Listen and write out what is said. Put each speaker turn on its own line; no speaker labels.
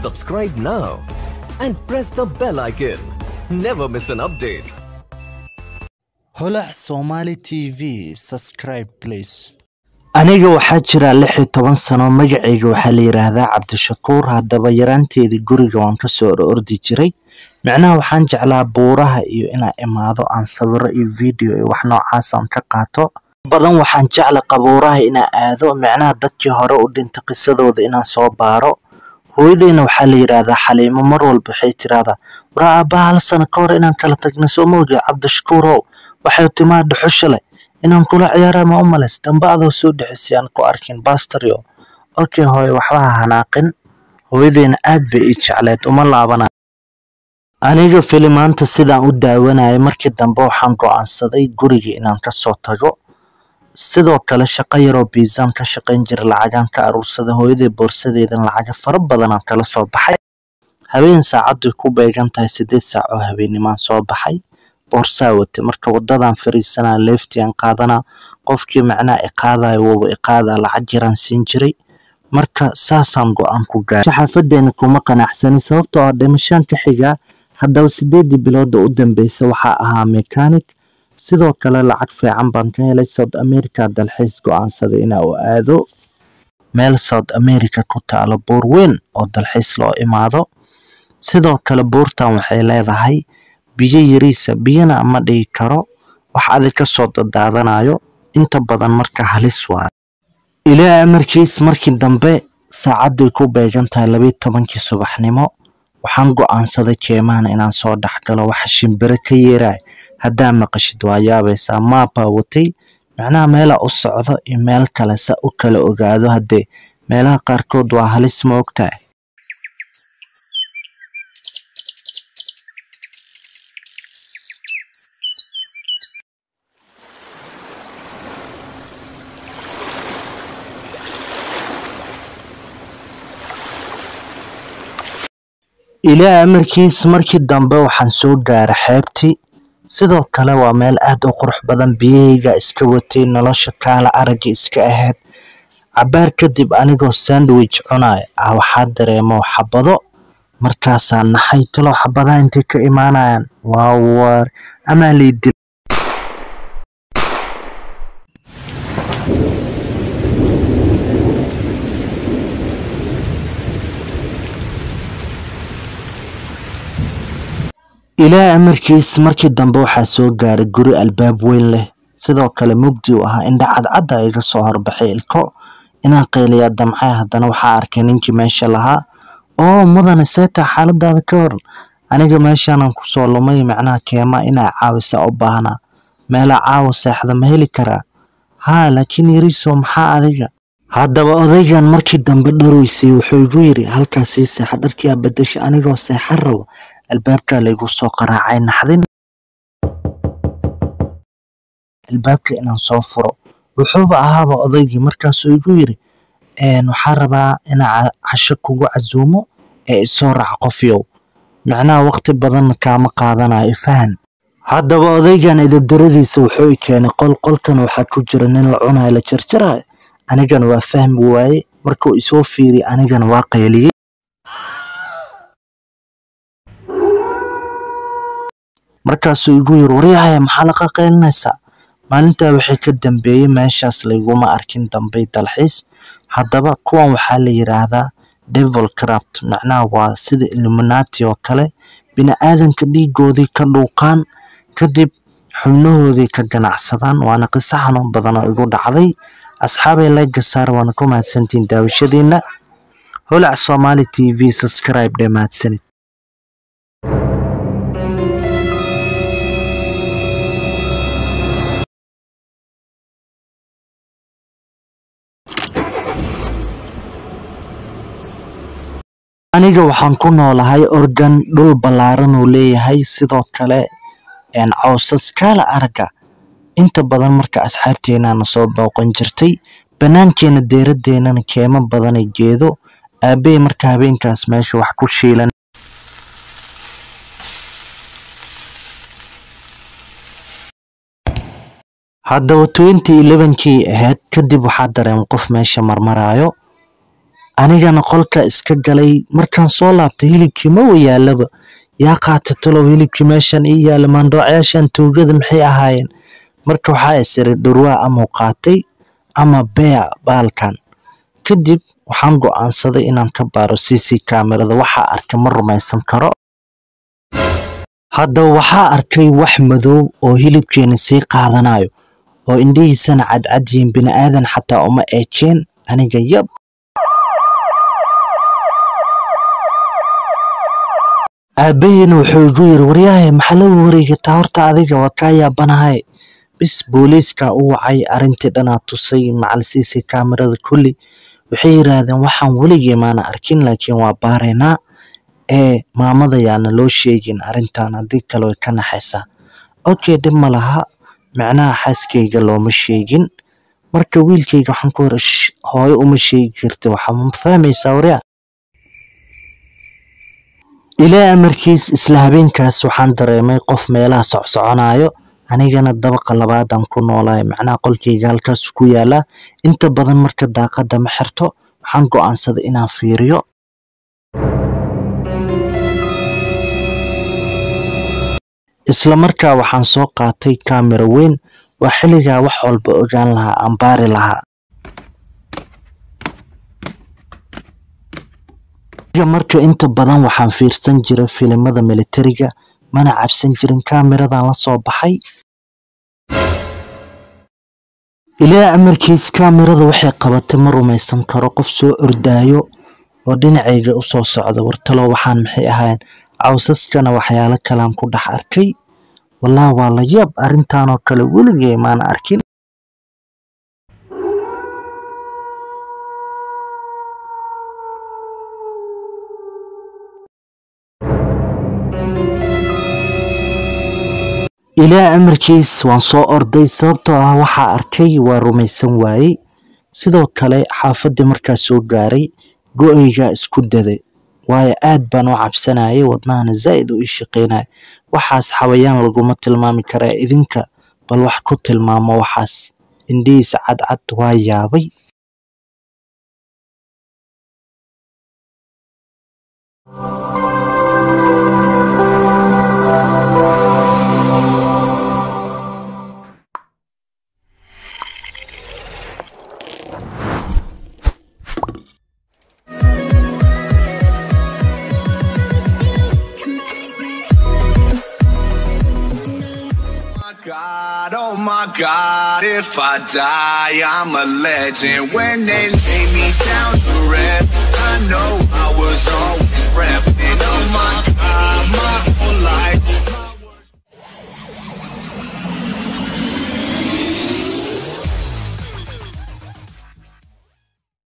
Subscribe now and press the bell icon. Never miss an update.
holac somali tv subscribe please aniga waxaa jira lix iyo toban sano magacayga waxaa la yidhaahdaa cabdishakuur haddaba yaraanteedii guriga waan kasoo orordi jiray micnaha waxaan jeclaa buuraha iyo inaan imaado aan sawiro iyo video iyo wax noocaas aan ka qaato badan waxaan jecla qabuuraha inaan aado micnaha dadkii hore u dhintay qisadooda inaan soo baaro hooyadeyna waxaa la yidhaahdaa xaliimo mar walba waxay tiraahdaa war aabbaha hal sano ka hor inaan kala tagna soo moogi cabdishakuurow waxay timaa dhuxusha leh inaan kula ciyaara ma u malays dambe adoo soo dhexisay aan ku arkin bastario okay hooye waxba ha hanaaqin hooyadeyna aad bay ii jecleed uma laabana aniga filimaanta sidaan u daawanayay markii dambe waxaan go'aansaday guriga inaan kasoo tago sidoo kale shaqo yaroo biisaan ka shaqayn jira lacagaan ka aruursada hooyaday boorsadeedan lacaga fara badanaan kala soo baxay habeen saacadday ku beegan tahay siddeed saac oo habeenimaan soo baxay boorsaa wate marka wadadan fariisanaa leeftian qaadanaa qofkii macnaha iqaadaya waba iqaadaa lacag yaraan siin jiray marka saasaan go-aan ku gaaray xaafadeena kuma qanacsani sababtoo ah dhimashaan ka xigaa haddaba sideedii bilooda u dambeysa waxaa ahaa mechanic sidoo kale lacag fiican baan ka helay south america dalxiis go-aansaday inaa u aado meel south america ku taalo buur weyn oo dalxiis loo imaado sidoo kale buurtan waxay leedahay biyo yariisa biyana ma dhigi karo wax adig ka soo dadaadanayo inta badan marka halis waa ilaa amarkiis markii dambe saacadday ku beegan tahay labiyo tobankii subaxnimo waxaan go'aansaday keemahan inaan soo dhex galo waxa shimbiro ka yeeraay haddaa maqashid waa yaabaysaa maabaa watay macnaha meelaa u socdo iyo meel kale sa u kala ogaado haddee meelaha qaarkood waa halis ma ogtahay ilaa amarkiis markii dambe waxaan soo gaaray xeebtii sidoo kale waa meel aad u qurux badan biyahayga iska watay nolosha kaala aragga iska ahayd cabaar kadib anigoo sandwich cunaya ah waxaa dareemo xabado markaasaa naxay talow xabadaha intay ka imaanayaan waa war amaa laydil ilaa amarkiis markii dambe waxaa soo gaaray guri albaab weyn leh sidoo kale mugdi u ahaa indha cadcadda iga soo horbaxay ilko inaan qayliyaa damcay haddana waxaa arkay ninkii meesha lahaa oo mudane seetaa xaaladaada ka waran aniga meeshaanan kusoo lumay macnaha keema inaa caawisa u baahnaa meelaa caawa seexda ma heli karaa haa laakiin yariiso maxaa adiga haddaba odaygan markii dambe dharoysay wuxuu igu yidhi halkaas sii seexa dharkiyaa bedasha anigoo seexan rabo albaabkaa laygu soo qaraacay naxdin albaabka inaan soo furo wuxuuba ahaaba odaygii markaasuu igu yidhi waxaa rabaa inaa casho kugu casuumo ee isoo raac qofyow macnaha waqti badanna kaama qaadanayo ifahan haddaba odaygan idabdaradiisa wuxuu i keenay qol qolkan waxaa ku jira nin la cunayo la jarjarayo anigana waa fahmi waaye markuu isoo fiiriy anigana waa qayliyey markaasuu igu yiri waryahaya maxaa laqa qaylinaysaa maalintaa waxay ka dambeeyey meeshaas layguma arkin dambey dalxiis haddaba kuwan waxaa la yidhaahdaa devil craft macnaha waa sida illuminati oo kale bini-aadanka dhiigoodii ka dhuuqaan kadib xubnahoodii ka ganacsadaan waana qiso xanuun badan oo igu dhacday asxaabay layga saar waana ku mahadsantiin daawashadiina holac somali t v subscribe dhee mahadsanid aniga waxaan ku noolahay organ dhul ballaaran uu leeyahay sidoo kale cawsas kaala aragga inta badan marka asxaabteenana soo booqan jirtay bannaankeena deeradeennana keemo badanay geedo aabbey marka habeenkaas meesha wax ku shiilan haddaba twenty elevenkii ahayd kadib waxaa dareema qof meesha marmaraayo anigana qolka iska galay markaan soo laabtay hilibkii ma wayaalaba yaa qaata talow hilibkii meeshan ii yaala maandhoocyaashan tuugada maxay ahaayeen marka waxaa isiri dhurwaa amau qaatay ama beec baalkan kadib waxaan go'aansaday inaan ka baaro cc kaamirada waxaa arkay ma rumaysan karo haddaba waxaa arkay wax madow oo hilibkeena sii qaadanayo oo indhihiisana cadcad yihiin bini'aadan xataa uma eekeen aniga yab aabbahiina wuxuu igu yiri waryahay maxaa la wareegataa horta adiga waa kaa yaabanahay bis booliiskaa u wacay arrintii dhanaa tusay macal cc kaamirada kulli waxay yidhaahdeen waxaan weligii maana arkin laakiin waa baaraynaa ee maamada yaana loo sheegin arrintan haddii kale way ka naxaysaa okay dhib ma laha micnaha xaaskayga looma sheegin marka wiilkayga waxaan ku yiri "Shh, hooyo uma sheegi karti waxaa ma fahmaysaa waryaa ilaa amarkiis isla habeenkaas waxaan dareemay qof meelaha socsoconayo anigana dabaqa labaadaan ku noolahay macnaha qolkayga halkaas ku yaalaa inta badan marka daaqada ma xirto waxaan go'aansaday inaan fiiriyo isla markaa waxaan soo qaatay kaamira weyn waa xilligaa wax walba ogaan lahaa aan baari lahaa aniga marka inta badan waxaan fiirsan jiray filimada militariga mana cabsan jirin kaamiradan la soo baxay ilaa amarkiis kaamirada waxay qabatay ma rumaysan karo qof soo ordaayo oo dhinacayga u soo socda wartalo waxaan maxay ahayn cawsaskana waxyaalo kalean ku dhex arkay wallah waa la yaab arrintanoo kale weligay maana arkin ilaa amarkiis waan soo orday sababtoo ah waxaa arkay waa rumaysan waayey sidoo kale xaafaddii markaa soo gaaray go'aygaa isku daday waayo aad baan u cabsanayay wadnahana zaa'id u ii shaqaynaya waxaas xawayaan laguma tilmaami karaa idinka bal wax ku tilmaamo waxaas indhihiisa cadcad waa yaabay
God, oh my God, if I die, I'm a legend. When they lay me down.